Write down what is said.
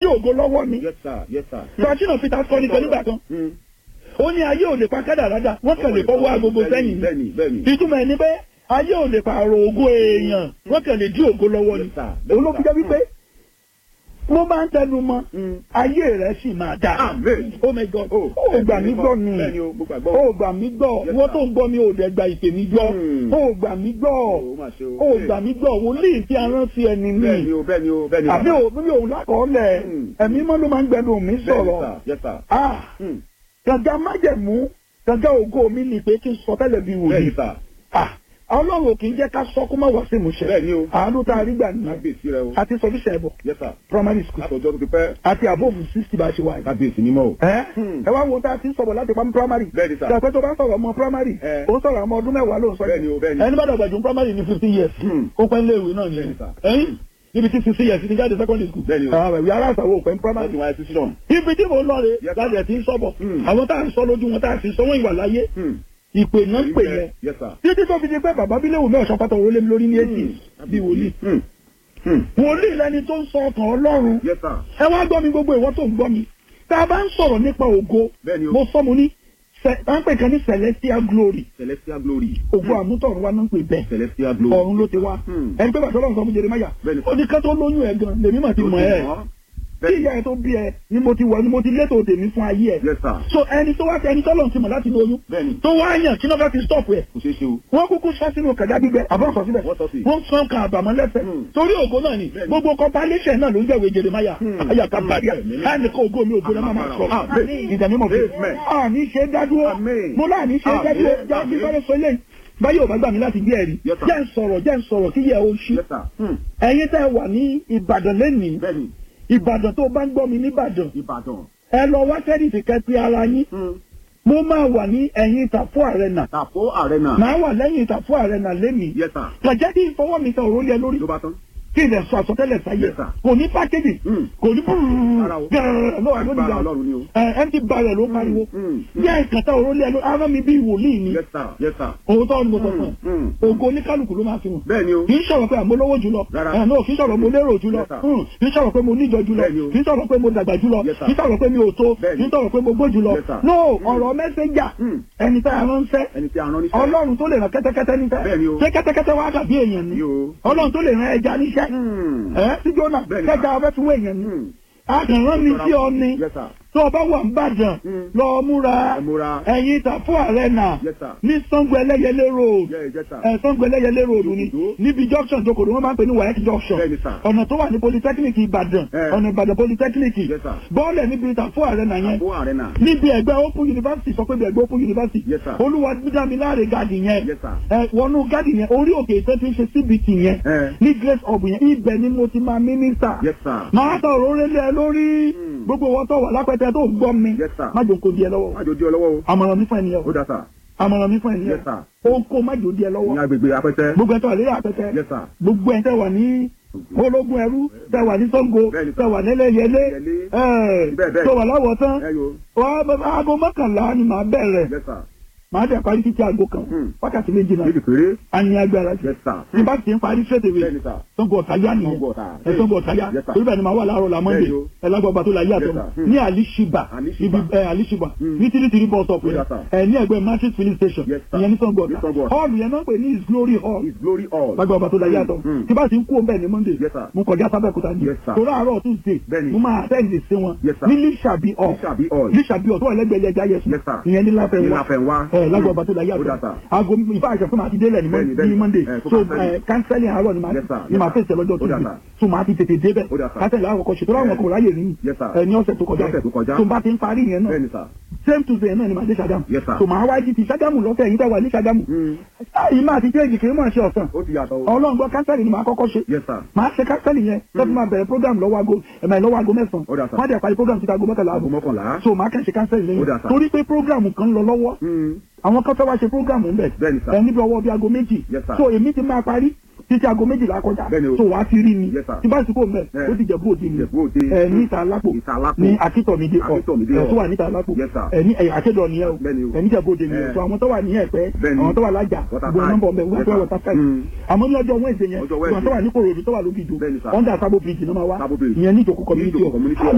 ògo lọ́wọ́ ni yes sir yes sir. sọ́ọ́sìnà peter sọ ní kan nígbà kan Mm. ó ní ayé ò lè pa kádàrádà wọ́n kàn lè fọwọ́ agogo sẹ́yìn ni bẹ́ẹ̀ni bẹ́ẹ̀ni. ìtumọ̀ ẹni pé ayé ò lè pààrọ̀ ògo èèyàn wọ́n kàn lè dí ògo lọ́wọ́ ni Yes, sir. òun ló fi jẹ́ wípé mo máa ń tẹnu mọ́ Mm. ayé rẹ̀ sì máa dà Amen. oh my god Oh, ó gbà mí gbọ́ ni bẹ́ẹ̀ni o mo gbàgbọ́. ó gbà mí gbọ́ Yes, wọ́n sir. tó ń gbọ́ mi ò dẹ̀ gba ìpè mi gbọ́ Hmm. ó gbà mí gbọ́ ó mà ṣe o. ó gbà mí gbọ́ wòlíì tí a rán sí ẹni bẹ́ẹ̀ni mi o bẹ́ẹ̀ni o bẹ́ẹ̀ni o. àbí òun bí òun lákọọ́lẹ̀ Hmm. ẹ̀mí mọ́ ló máa ń gbẹnu mi sọ̀rọ̀ Bẹ́ẹ̀ni, sir. yes sir. ah Mm. gàgà májẹ̀mú gàgà ògo mi ni pé kí n sọ tẹ́lẹ̀ bí wòlíì bẹ́ẹ̀ni sir. ah ọlọ́run ò kì í jẹ́ ká sọ kó má wá sí ìmúṣẹ bẹ́ẹ̀ni o. àánú tá a rí gbà nìyẹn kábíyèsí rẹ o. àti sọfíṣẹ ẹbọ yes sir. primary school àtọ̀jọ́ tó ti pẹ́. àti àbóòfù sixty bá a ṣe wà yìí. kábíyèsí mímọ́ o. ẹ Hmm. ẹ wá wo tá a ti ń sọ̀rọ̀ láti pamọ́ primary. Bẹ́ẹ̀ni, sir. ṣàpẹ́ tó bá sọ̀rọ̀ ọmọ primary. Eh. ó sọ̀rọ̀ ọmọ ọdún mẹ́wàá ló ń sọ yìí. Bẹ́ẹ̀ni o, bẹ́ẹ̀ni. ẹni bá dàgbà jù primary ní fifteen years. Hmm. ó pẹ́ léèwé náà Bẹ́ẹ̀ni, ni. sir. ẹyin níbi tí sixty years ti jáde secondary school. Bẹ́ẹ̀ni o. àwọn ìwé aláṣàwọ̀ ò pẹ́ ní wọ́n primary. ti wáyé sí sílọ̀m. ibi tí mo lọ rè Yes, sir. láti ẹ̀ ti ń sọ̀bọ̀. Hmm. àwọn tá à ń sọ lójú wọn tá à sì sọ wọn ìwà láyé. ìpè náà ń pè yẹn. yes sir. títí tó fi di pé bàbá bílẹ̀ wò mí ọ̀sán pátá òrólé mi lórí ní eighty bí wòlíì. Hmm. Hmm. wòlíì lẹni tó ń sọ ọkàn ọlọ́run yes sir. ẹ wá gbọ́ mi gbogbo ìwọ tó ń gbọ́ mi tá a bá ń sọ̀rọ̀ nípa ògo Bẹ́ẹ̀ni o. mo sọ mo ní cẹ- à ń pè kan ní celestial glory celestial glory. ògo àmútọ̀run wa náà ń pè bẹ́ẹ̀ celestial glory. ọ̀run ló ti wá Hmm. ẹni pé bàtọ́ lọ́run sọ fún Jeremáyà Bẹ́ẹ̀ni. ó ní ká tó lóyún ẹ̀ gan lèmi mà ti mọ̀ ẹ́ tí Bẹ́ẹ̀ni. ìyá ẹ̀ tó bí ẹ ni mo ti wọ̀ ni mo ti létò tèmi fún ayé ẹ̀ yes sir. so ẹni tó wá ẹni tọ́lọ̀ ti mọ̀ láti lóyún bẹ́ẹ̀ni. tó wá yàn kí náà fẹ́ fi stop ẹ̀ kò ṣeé ṣe o. wọ́n kúkú sọ sínú kàjá gbígbẹ àbọ̀ sọ síbẹ̀ Wọ́n sọ sí. wọ́n sọ kan àbàmọ́ lẹ́sẹ̀ Hmm. torí ògo náà ni Bẹ́ẹ̀ni. gbogbo compilation náà ló ń jẹ́wé Jeremáyà Hmm. ayàká bàríà Amen. láti kó ògo mi ògo náà máa sọ Amen. ìdánimọ̀ fún Amen. àní ṣe dádúró Amen. mo láàní ṣe dádúró Amen. jẹ́ kí sọ́dọ̀ sọ eléyìí báyọ̀ bá gbà mí láti gbé ẹ̀rí Yes, sir. jẹ́ ń sọ̀rọ̀ jẹ́ ń sọ̀rọ̀ kí yẹ o ṣí yes sir. Hmm. ẹ̀yin tẹ́ wà ní Ìbàdàn lẹ́nìí bẹ́ẹ̀ni. Ìbàdàn tó bá ń gbọ́ mi níbàdàn ìbàdàn. ẹ lọ wá sẹ́díìtì kẹ́pẹ́ ara yín Hmm. mo máa wà ní ẹ̀yìn ìtàfọ́ àrẹ̀nà tàfó arena. màá wà lẹ́yìn ìtàfọ́ àrẹ̀nà lẹ́nìí yes sir. kàjẹ́ kí n fọwọ́ mi tẹ òrólé ẹ lórí ló bá tán. kí n lè sọ àsọtẹ́lẹ̀ sáyé Yes, sir. kò ní pákéjì Hmm. kò ní Rárá o. gẹ́rẹ́rẹ́ lọ́wọ́ ló agbára dìgbà ọlọ́run ni o. ẹ empty barrel ló pariwo Hmm. yẹ ìkàtà òrólé ẹ lórí ara mi bí wòlíì ni yes sir. yes sir. òótọ́ ni mo sọ fún ẹ Hmm. ògo oníkálukú ló máa fi hàn bẹ́ẹ̀ni o. kì í sọ̀rọ̀ pé àmọ́ lówó jùlọ Rárá. ẹ̀ náà kì í sọ̀rọ̀ mo lérò jùlọ Yes, sir. Hmm. kì í sọ̀rọ̀ pé mo níjọ jùlọ Bẹ́ẹ̀ni o. kì í sọ̀rọ̀ pé mo dàgbà jùlọ Yes, sir. kì í sọ̀rọ̀ pé mi ò tó Bẹ́ẹ̀ni. kì í sọ̀rọ̀ pé mo gbó jùlọ Yes, sir. no ọ̀rọ̀ mẹ́sẹ̀gà Hmm. ẹni tá a ránṣẹ́ ẹni tí a rán níṣẹ́. ọlọ́run tó lè rán kẹ́tẹ́kẹ́tẹ́ níṣẹ́ Bẹ́ẹ̀ni o. ṣé kẹ́tẹ́kẹ́tẹ́ wá dàbí èèyàn ni Ni o. ọlọ́run tó lè rán ẹja níṣẹ́ Hmm. ẹ sí jóná Bẹ́ẹ̀ni, kẹta sir. ọbẹ̀ tún wọ èèyàn ni Hmm. akànrán mi sí ọ ni yes sir. tó o bá wà ń bàdàn Mm. lọ múra ẹ múra. ẹ̀yìn ìtàfọ́ àrẹ́nà yes sir. ní Ṣàngó Ẹlẹ́yẹlé road Yeah, yes sir. ẹ Ṣàngó Ẹlẹ́yẹlé road ni Òdòdó. níbi junction tó kòdó wọn máa ń pè ní wayek junction Bẹ́ẹ̀ni, sir. ọ̀nà tó wà ní polytechnic Ìbàdàn Eh. ọ̀nà Ìbàdàn polytechnic Yes, sir. bọ́ọ̀lẹ̀ níbi ìtàfọ́ àrẹ́nà yẹn tàfó arena. níbi ẹgbẹ́ open university sọ pé bí ẹgbẹ́ open university Yes, sir. olúwa dídámi láàrin gàdì yẹn Yes, sir. ẹ wọnú gàdì yẹn orí òkè ìtẹ́ ti ń ṣe cbt yẹn Eh. ní grace hub yẹn ibẹ̀ ni mo ti máa mínísítà yes sir. máa tọ òróró lé ẹ lórí Mm. gbogbo wọn tó wà lápẹtẹ tó gbọ́ mi Yes, sir. má jò kó di ẹ lọ́wọ́ má jò di ọ lọ́wọ́ o. àmọ̀ràn mi fún ẹnìyẹn ó dá sà. àmọ̀ràn mi fún ẹnìyẹn Yes, sir. ó ń kó má jò di ẹ ní lọ́wọ́ agbègbè apẹtẹ. gbogbo ẹ tó wà lórí àpẹtẹ yes sir. gbogbo ẹ tẹ wà ní ológun ẹrú tẹ wà ní Ṣàngó Bẹ́ẹ̀ni, sir. tẹ wà nílẹ̀yẹlé Yẹlé. ẹ Bẹ́ẹ̀, bẹ́ẹ̀. tó wà láwọ̀ tán ẹ yo. wà á aago mọ́kànlá ni màá bẹ̀rẹ̀ yes sir. màá dẹ̀ parí títí aago kan Hmm. wákàtí méjì náà méjì péré. a ní agbára jù yes sir. tí bá ti ń parí ṣètèwé bẹ́ẹ̀ni sà. Ṣàngó Ọ̀táyá nìyẹn Ṣàngó Ọ̀tà. ẹ Ṣàngó Ọ̀táyá Yes, sir. torí bẹ́ẹ̀ ni màá wà láàárọ̀ la Monday Bẹ́ẹ̀ni o. ẹlágbọ́ba tó la yé àtọ̀ Yes, sir. Hmm. ní alishiba Alishiba. ibi ẹ alishiba Hmm. ní tìrìtìrì bus stop Yes, yẹn sir. ẹ ní ẹgbẹ́ matrix filling station Yes, sir. ìyẹn ní Ṣàngó Ní Ṣàngó Ọ̀tà Ọ̀tà. hall yẹn náà pè ní his glory hall his glory all. lágbàbà tó la yé àtọ̀ Hmm. tí bá ti ń kú òun bẹ́ẹ̀ ní Monday Yes, sir. mo kọjá sábẹ́kúta ní Yes, sir. torí àárọ̀ Tuesday Bẹ́ẹ̀ni. mo máa àtẹ́ǹdì sí wọn Yes, sir. ní lísàbí hall Lísàbí hall. lísàbí hall tó wà lẹ́gbẹ̀ẹ́ ẹja yẹsùn Yes, sir. ìyẹn ní ní láfẹ̀wá láfẹ̀wá. ẹ lágbàbà tó la yé ó dá àtọ̀ sà. aago ìfá àṣẹ fún mi àti délẹ̀ ní Bẹ́ẹ̀ni, Mon- bẹ́ẹ̀ni. ní Monday Eh, kó so cancel. ẹ kánsẹ́lì àárọ̀ ni màá Yes, sir. ni màá Yes, sir. fèsì lọ́jọ́ Ó dá Tuesday sà. so màá ti tètè débẹ̀ Ó dá sà. kánsẹ́lì àwọn kọ̀ọ̀ṣẹ̀ tó láwọn Eh. kò ráyè ní Yes, sir. ẹ ní ọ̀sẹ̀ tó kọjá Ọ̀sẹ̀ tó kọjá. so bá ti ń parí yẹn náà bẹ́ẹ̀ni sà. same Tuesday náà ni màá dé Ṣàgámù Yes, sir. so màá wá jí ti Ṣàgámù lọ́sẹ̀ yìí tẹ́ wà ní Ṣàgámù Hmm. yìí máa ti jẹ́jì kì í mọ̀ ṣe ọ̀sán ó ti yàtọ̀ o. ọlọ́run gbọ́ kánsẹ́lì ni màá kọ́kọ́ ṣe yes sir. màá ṣe kánsẹ́lì yẹn lọ́sùn máa bẹ̀rẹ̀ program lọ́wọ́ aago ẹ̀mẹ̀ lọ́wọ́ aago Ó dà, mẹ́sàn-án sir. wọ́n á dẹ̀ parí program títa aago mọ́kànlá aago ààbọ̀ mọ́kànlá. so màá kàn ṣe kánsẹ́lì Ó dà, lẹ́yìn sir. torí pé program kan lọ lọ́wọ́ Hmm. àwọn kan fẹ́ wá ṣe program ń bẹ̀ Bẹ́ẹ̀ni, sir. ẹ níbi ọwọ́ bíi aago méjì Yes, sir. so èmi ti máa parí títí aago méjìlá kọjá Bẹ́ẹ̀ni o. so wàá ti rí mi Yes, sir. tí bá ti kó mbẹ Eh. ó ti jẹ̀bú òde mi Ìjẹ̀bú Òde. ẹ ní ìta alápò Ìta Alápò. ní akítọ̀mídé ọ̀ Akítọ̀mídé ẹ hall. tó wà níta alápò Yes, sir. ẹ ní ẹ̀yà àkédọ̀ nìyẹn o Bẹ́ẹ̀ni o. ẹ ní ìjẹ̀bú òde mi o Eh. so àwọn tó wà ní ẹ̀pẹ́ Bẹ́ẹ̀ni. àwọn tó wà lájà Water gbogbo side. nọ́mbà ọ̀bẹ wọ́n Yes, tó wà sir. water side Hmm. àmọ́ ní ọjọ́ Wednesday yẹn Ọjọ́ àwọn tó wà ní Kòròdú tó wà lóbi ìdó Bẹ́ẹ̀ni, sir. under Sabo bridge náà máa wá Sabo Bridge. ìyẹn ní ìjòkó community Ìjòkó hall community hall.